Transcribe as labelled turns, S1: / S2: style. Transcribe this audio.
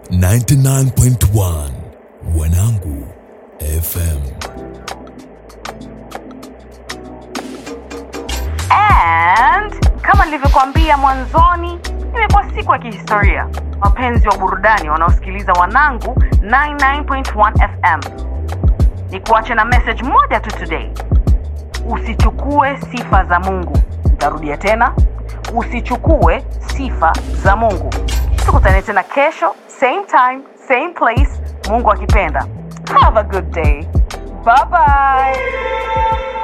S1: 99.1 Wanangu FM.
S2: And kama nilivyokuambia mwanzoni, imekuwa siku ya kihistoria. Wapenzi wa burudani wanaosikiliza Wanangu 99.1 FM, ni kuache na message moja tu today: usichukue sifa za Mungu. Nitarudia tena, usichukue sifa za Mungu. Tukutane tena kesho, same time, same place, Mungu akipenda. Have a good day. Bye bye.